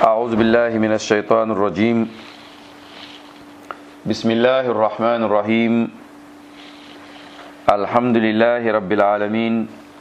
أعوذ بالله من الشيطان الرجيم بسم الله الرحمن الرحيم الحمد لله رب العالمين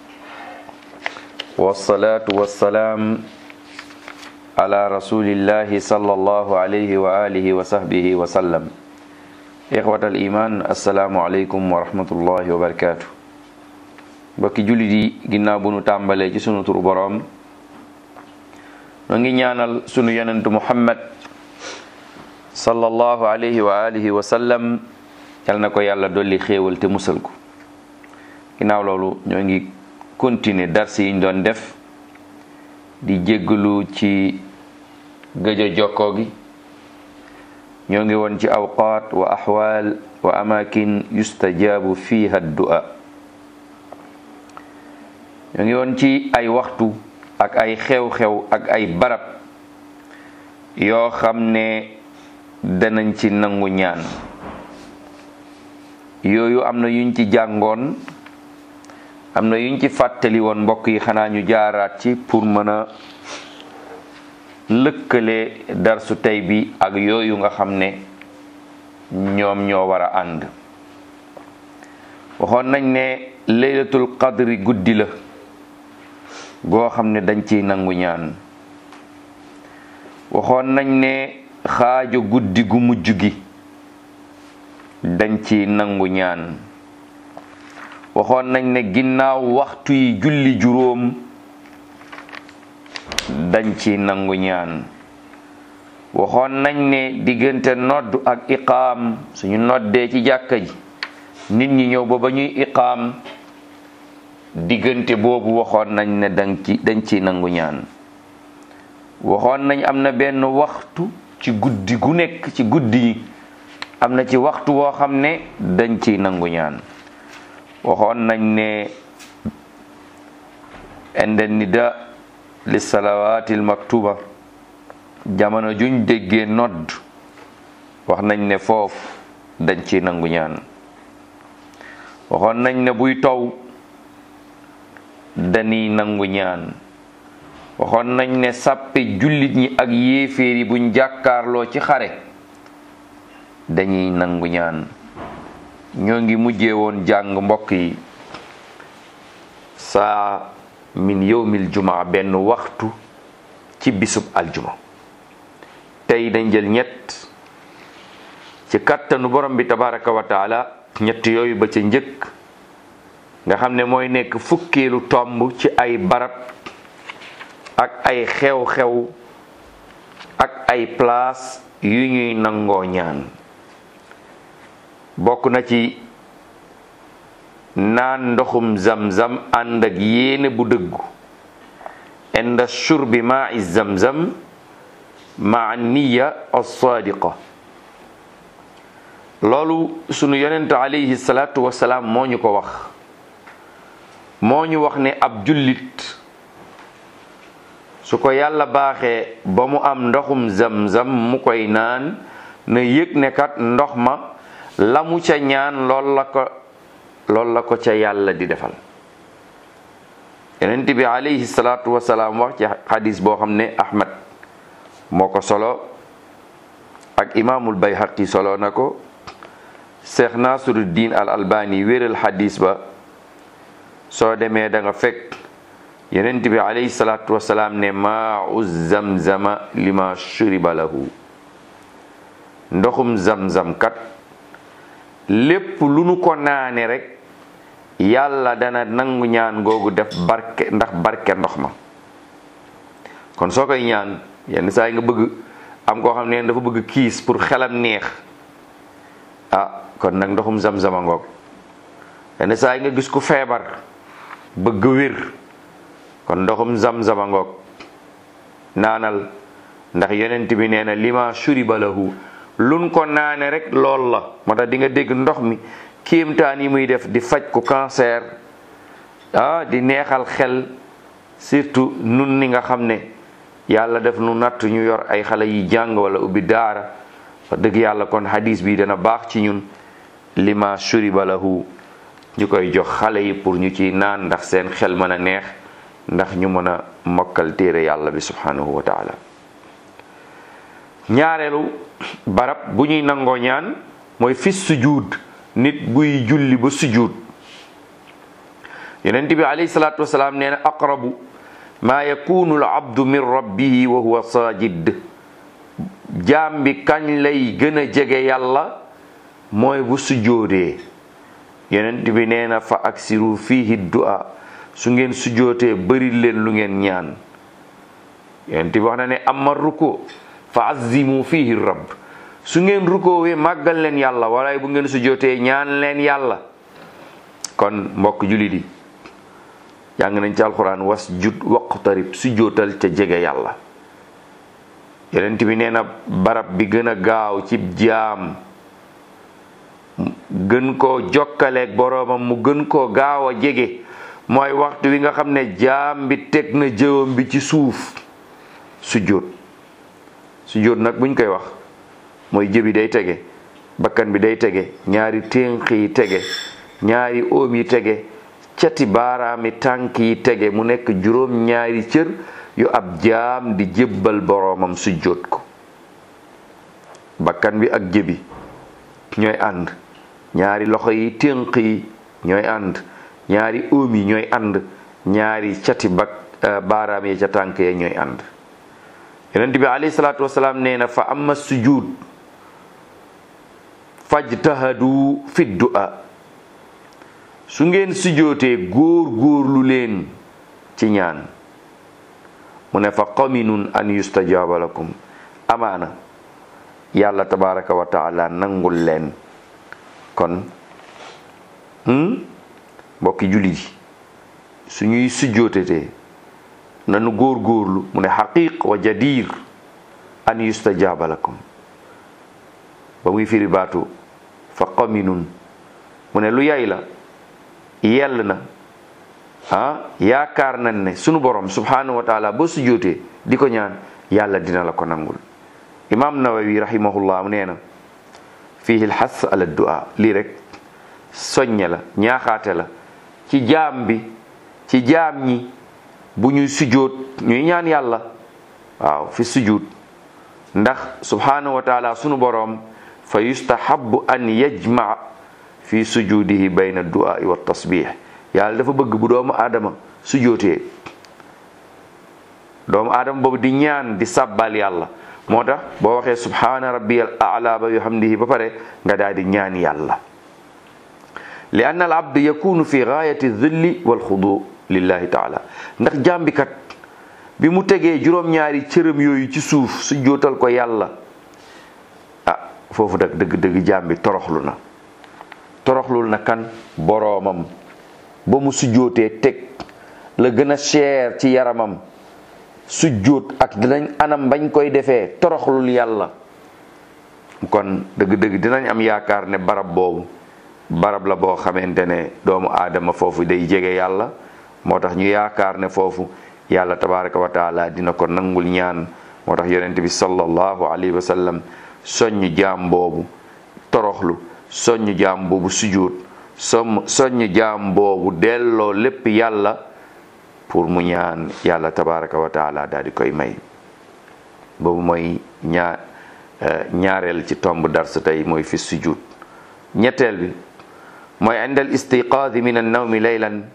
والصلاة والسلام على رسول الله صلى الله عليه وآله وصحبه وسلم إخوة الإيمان السلام عليكم ورحمة الله وبركاته mbokki jullit yi ginnaaw bu nu tàmbalee ci sunu turu boroom noo ngi ñaanal sunu yonentu muhammad sallallahu alayhi wa alihi wa sallam yal na ko yàlla dolli xéewal te musal ko ginnaaw loolu ñoo ngi continuer dars yi ñu doon def di jéggalu ci gëj a jokkoo gi ñoo ngi woon ci awqaat wa axwaal wa amakin yustajabu fiha du'a ñoo ngi woon ci ay waxtu ak ay xew-xew ak ay barab yoo xam ne danañ ci nangu ñaan yooyu am na yuñ ci jàngoon am na yuñ ci fàttali woon mbokk yi xanaa ñu jaaraat ci pour mën a lëkkale darsu tey bi ak yooyu nga xam ne ñoom ñoo war a ànd waxoon nañ ne laylatul qadri guddi la goo xam ne dañ ciy nangu ñaan waxoon nañ ne xaajo guddi gu mujj gi dañ ciy nangu ñaan waxoon nañ ne ginnaaw waxtu yi julli juróom dañ ciy nangu ñaan waxoon nañ ne diggante nodd ak iqaam suñu noddee ci jàkka ji nit ñi ñëw ba ba ñuy iqaam diggante boobu waxoon nañ ne dañ ci dañ ciy nangu ñaan waxoon nañ am na benn waxtu ci guddi gu nekk ci guddi yi am na ci waxtu woo xam ne dañ ciy nangu ñaan waxoon nañ ne inda nida li salawaatil maktuba jamono juñ déggee nodd wax nañ ne foofu dañ ciy nangu ñaan waxoon nañ ne buy taw dañuy nangu ñaan waxoon nañ ne sàppe jullit ñi ak yéeféer yi buñ jàkkaarloo ci xare dañuy nangu ñaan ñoo ngi mujjee woon jàng mbokk yi saa min yowmil jumaa benn waxtu ci bisub aljuma tey dañ jël ñett ci kattanu borom bi tabaraka wa taala ñett yooyu ba ca njëkk nga xam ne mooy nekk fukkeelu tomb ci ay barab ak ay xew-xew ak ay place yu ñuy nangoo ñaan bokk na ci naan ndoxum zamzam ànd ak yéene bu dëggu inda shurbi ma'i zamzam ma'a niya as-sadiqa loolu sunu yonent alayhi salatu wasalaam moo ñu ko wax moo ñu wax ne ab jullit su ko yàlla baaxee ba mu am ndoxum zamzam mu koy naan na yëg ne kat ndox ma la mu ca ñaan lool la ko lool la ko ca yàlla di defal yonent bi alayhi salaatu wasalaam wax ci xadis boo xam ne ahmad moo ko solo ak imaamul bayhaqi solo na ko cheikh nasiruddin al albani wéral xadis ba soo demee da nga fekk yonent bi alayhi salaatu wasalaam ne maau zamzama lima shuriba lahu ndoxum zamzam kat lépp lu nu ko naane rek yàlla dana nangu ñaan googu def barke ndax barke ndox ma kon soo koy ñaan yenn saa yi nga bëgg am koo xam ne dafa bëgg kiis pour xelam neex ah kon nag ndoxum zamzama ngoog yenn saa yi nga gis ku feebar bëgg wér kon ndoxum zamzama ngoog naanal ndax yonent bi nee na lima shuriba lahu luñ ko naane rek lool la moo tax di nga dégg ndox mi kéemtaan yi muy def di faj ko cancer ah di neexal xel surtout nun ni nga xam ne yàlla def nu natt ñu yor ay xale yi jàng wala ubbi daara wax dëgg yàlla kon hadis bi dana baax ci ñun lima shuriba lahu ñu koy jox xale yi pour ñu ci naan ndax seen xel mën a neex ndax ñu mën a mokkal téere yàlla bi subhanahu wa taala ñaareelu barab bu ñuy nangoo ñaan mooy fi sujud nit buy julli ba sujud yonent bi alayhi salaatu wasalaam nee na aqrabu maa yakunu al abdu min rabbihi wa huwa sajid jaam bi kañ lay gën a jege yàlla mooy bu sujoodee yonent bi nee na fa aksiru fihi du'a su ngeen sujootee bëri leen lu ngeen ñaan yonent bi wax na ne amma ruku fa azimu fihi rabb su ngeen rukoowee màggal leen yàlla walaay bu ngeen sujootee ñaan leen yàlla kon mbokk jullit yi jàng nañ ci alquran was jud waqtarib sujootal ca jege yàlla yonent bi nee na barab bi gën a gaaw ci jaam gën koo jokkaleeg boroomam mu gën koo gaaw a jege mooy waxtu wi nga xam ne jaam bi teg na jëwam bi ci suuf sujjóot sujjóot nag buñ koy wax mooy jëbi day tege bakkan bi day tege ñaari ténq yi tege ñaari óom yi tege cati baaraami tànk yi tege mu nekk juróom ñaari cër yu ab jaam di jébbal boroomam sujjóot ko bakkan bi ak jëbi ñooy ànd ñaari loxo yi ténq yi ñooy ànd ñaari óom yi ñooy ànd ñaari cati bak baaraam yi ca tànk ya ñooy ànd yonent bi alayhi salaatu wasalaam nee na fa amma sujud fajtahadu fi du'a su ngeen sujootee góor góorlu leen ci ñaan mu ne fa qaminun an yustajaaba lakum amaana yàlla tabaraka wa taala nangul leen kon mbokki jullit yi suñuy sujjootetee nanu góor góorlu mu ne xaqiq wa jadir an yustajaaba lakum ba muy firi baatu fa qaminun mu ne lu yay la yell na ah yaakaar nañ ne sunu borom subhanahu wa taala boo sujjootee di ko ñaan yàlla dina la ko nangul imam nawawi rahimahullah nee na fihi lxas ala du'a lii rek soññe la ñaaxaate la ci jaam bi ci jaam ñi bu ñuy sujjoot ñuy ñaan yàlla waaw fi sujud ndax subhanahu wa taala sunu boroom fa yustahabu an yajmaa fi sujudihi bayna du'a wa tasbih yàlla dafa bëgg bu doomu aadama sujjootee doomu aadama boobu di ñaan di sàbbal yàlla moo tax boo waxee subhana rabbiyal a'la ba bihamdihi ba pare nga daal di ñaan yàlla li anna al abd yakunu fi gaayati dhilli wal xudu lillahi taala ndax jàmbikat bi mu tegee juróom-ñaari cërëm yooyu ci suuf su jootal ko yàlla ah foofu nag dëgg-dëgg jàmbi toroxlu na toroxlul na kan boroomam ba mu sujjootee teg la gën a cher ci yaramam sujjóot ak dinañ anam bañ koy defee toroxlul yàlla kon dëgg-dëgg dinañ am yaakaar ne barab boobu barab la boo xamante ne doomu aadama foofu day jege yàlla moo tax ñu yaakaar ne foofu yàlla tabaraka wa taala dina ko nangul ñaan moo tax yonent bi sallallahu alayhi wa sallam soññ jaam boobu toroxlu soññ jaam boobu sujjóot som soññ jaam boobu delloo lépp yàlla pour mu ñaan yàlla tabaraka wa taala daal di koy may boobu mooy ñaar ñaareel ci tomb dars tey mooy fi sujud ñetteel bi mooy indal istiqaadi min an nawmi laylan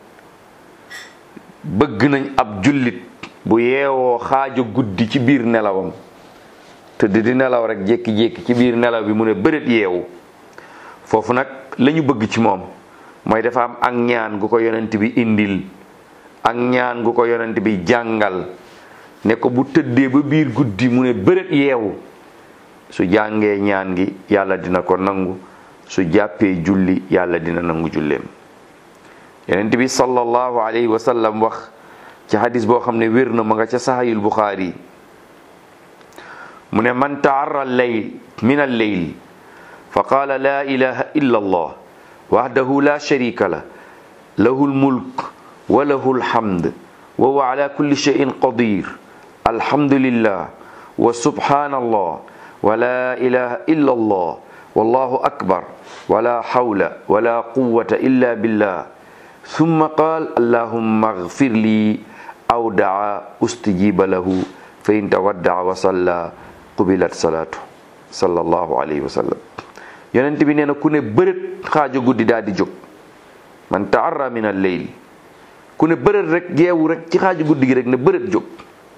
bëgg nañ ab jullit bu yeewoo xaaja guddi ci biir nelawam tëdd di nelaw rek jékki-jékki ci biir nelaw bi mu ne bërët yeewu foofu nag la ñu bëgg ci moom mooy dafa am ak ñaan gu ko yonent bi indil ak ñaan gu ko yonent bi jàngal ne ko bu tëddee ba biir guddi mu ne bërët yeewu su jàngee ñaan gi yàlla dina ko nangu su jàppee julli yàlla dina nangu julleem yonent bi sallallahu alayhi wa sallam wax ci hadis boo xam ne wér na ma nga ca sahayul buxaari mu ne man taarra leyl min al leyl fa qaala la ilaha illa allah wahdahu la sharika la lahu lmulk wa lahu lhamd wa huwa ala kulli shay'in qadir alhamdulillah wa subhanallah wa la ilaha illa allah wallahu akbar wala hawla wala quwwata illa billah thumma qaal allahumma ighfir li aw daa ustijiba lahu fa in tawaddaa wa salla qubilat salaatu sallallahu alayhi wa sallam yonent bi nee na ku ne bërët xaaju guddi daal di jóg man taarra min al leyl ku ne bërët rek geewu rek ci xaaju guddi gi rek ne bërët jóg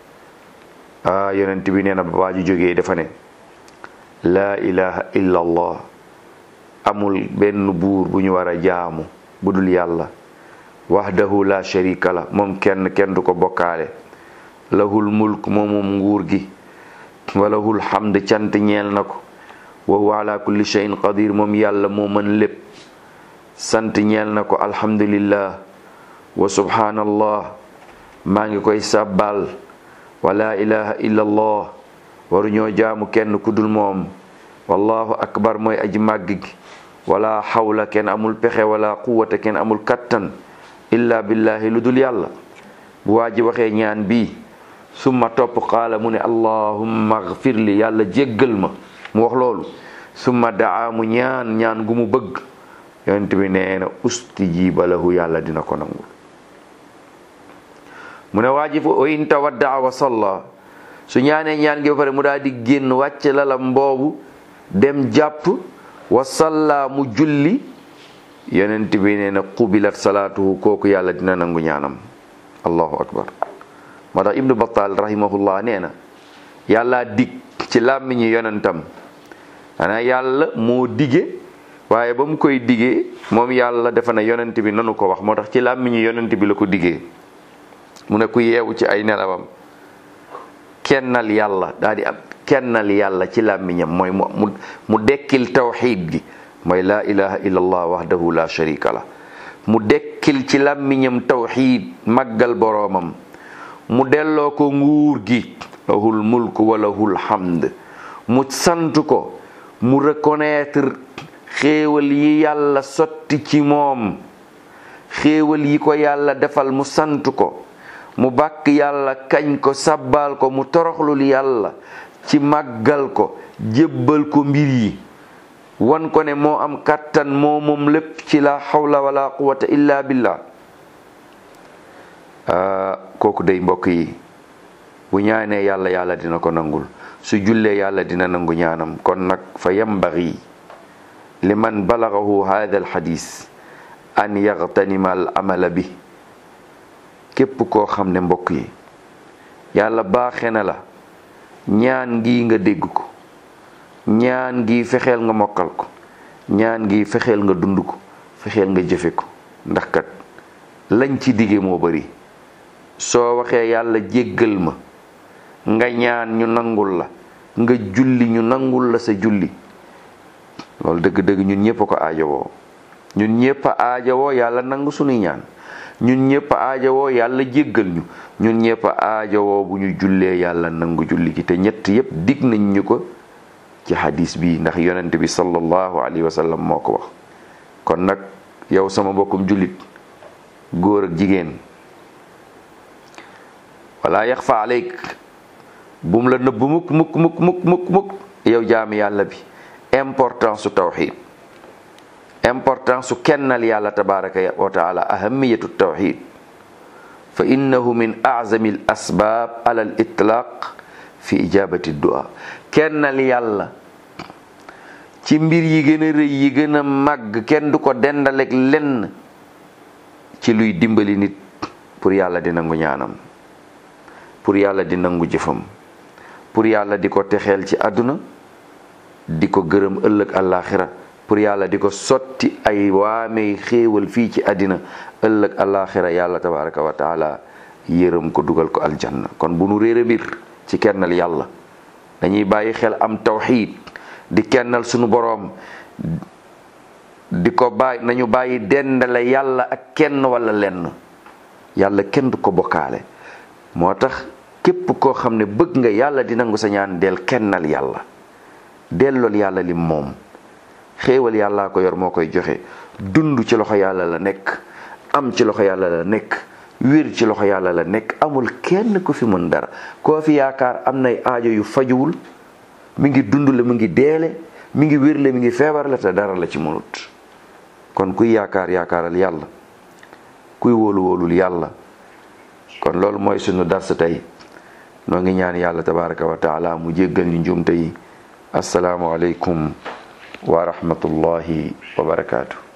ah yonent bi nee na ba waa ji jógee dafa ne laa ilaha illa allah amul benn buur bu ñu war a jaamu bu dul yàlla wahdahu la sharika la moom kenn kenn du ko bokkaale lahul mulk moomum nguur gi walahul hamd cant ñeel na ko wa huwa ala kulli shay'in qadir moom yàlla moo mën lépp sant ñeel na ko alhamdulillah wa subhanallah maa ngi koy sàbbaal wa la ilaha illa allah waruñoo jaamu kenn ku dul moom wallahu akbar mooy aji màgg gi wala xawla kenn amul pexe wala quwata kenn amul kattan illa billahi lu dul yàlla bu waa ji waxee ñaan bii summa topp qaala mu ne allahumma agfir li yàlla jéggal ma mu wax loolu summa daa mu ñaan ñaan gu mu bëgg yonent bi nee na ustijiba lahu yàlla dina ko nangul mu ne waa ji fa in tawaddaa wa salla su ñaanee ñaan gi ba pare mu daal di génn wàcc lalam boobu dem jàpp wa salla mu julli yonent bi nee na qubilat salaatuhu kooku yàlla dina nangu ñaanam allahu akbar moo tax ibnu battal rahimahullah nee na yàlla dig ci làmmiñu yonentam xanaa yàlla moo dige waaye ba mu koy digee moom yàlla defa na yonent bi nanu ko wax moo tax ci làmmiñu yonent bi la ko digee mu ne ku yeewu ci ay nelawam kennal yàlla daal di am kennal yàlla ci làmmiñam mooy mu mu dekkil tawxiid gi mooy laa ilaha illallah wahdahu la sharika la mu dekkil ci làmmiñam tawxiid màggal boroomam mu delloo ko nguur gi lahul mulk wa lahul hamd mu sant ko mu reconnaître xéewal yi yàlla sotti ci moom xéewal yi ko yàlla defal mu sant ko mu bàkk yàlla kañ ko sabbal ko mu toroxlul yàlla ci màggal ko jébbal ko mbir yi wan ko ne moo am kàttan moo moom lépp ci la hawla wala quwata illa billah kooku day mbokk yi bu ñaanee yàlla yàlla dina ko nangul su jullee yàlla dina nangu ñaanam kon nag fa yambagi liman balagahu hada alxadis an yaxtanima al amala bi képp koo xam ne mbokk yi yàlla baaxe na la ñaan gi nga dégg ko ñaan gi fexeel nga mokkal ko ñaan gi fexeel nga dund ko fexeel nga jëfe ko ndax kat lañ ci dige moo bari soo waxee yàlla jéggal ma nga ñaan ñu nangul la nga julli ñu nangul la sa julli loolu dëgg-dëgg ñun ñëpp a ko aajowoo ñun ñëpp a aajowoo yàlla nangu sunuy ñaan ñun ñëpp a aajowoo yàlla jéggal ñu ñun ñëpp a aajowoo bu ñu jullee yàlla nangu julli gi te ñett yëpp dig nañ ñu ko ci hadis bi ndax yonent bi sallallahu alayhi wa sallam moo ko wax kon nag yow sama mbokkum jullit góor ak jigéen wala yaxfa aleyk bum la nëbb mukk mukk mukk mukk mukk mukk yow jaami yàlla bi importance su tawxid importance su kennal yàlla tabaraka wa taala ahamiyatu tawxid fa innahu min azami al asbab ala al itlaq fi ijabati du'a kennal yàlla ci mbir yi gën a rëy yi gën a màgg kenn du ko dendaleeg lenn ci luy dimbali nit pour yàlla di nangu ñaanam pour yàlla di nangu jëfam pour yàlla di ko texeel ci àdduna di ko gërëm ëllëg àllaaxira pour yàlla di ko sotti ay waamey xéewal fii ci àddina ëllëg àllaaxira yàlla tabaraka wa taala yërëm ko dugal ko aljanna kon bu nu réere mbir ci kennal yàlla dañuy bàyyi xel am tawxiid di kennal sunu boroom di ko bàyyi nañu bàyyi dendale yàlla ak kenn wala lenn yàlla kenn du ko bokkaale moo tax képp koo xam ne bëgg nga yàlla di nangu sa ñaan del kennal yàlla dellool yàlla lim moom xéewal yàllaa ko yor moo koy joxe dund ci loxo yàlla la nekk am ci loxo yàlla la nekk wér ci loxo yàlla la nekk amul kenn ku fi mën dara koo fi yaakaar am nay aajo yu fajuwul mi ngi dund la mi ngi deele mi ngi wér la mi ngi feebar la te dara la ci mënut kon kuy yaakaar yaakaaral yàlla kuy wóolu wóolul yàlla kon loolu mooy sunu dars tey noo ngi ñaan yàlla tabaraka wa taala mu jéggal ñu njuumte yi assalaamu aleykum wa rahmatullahi wa barakaatu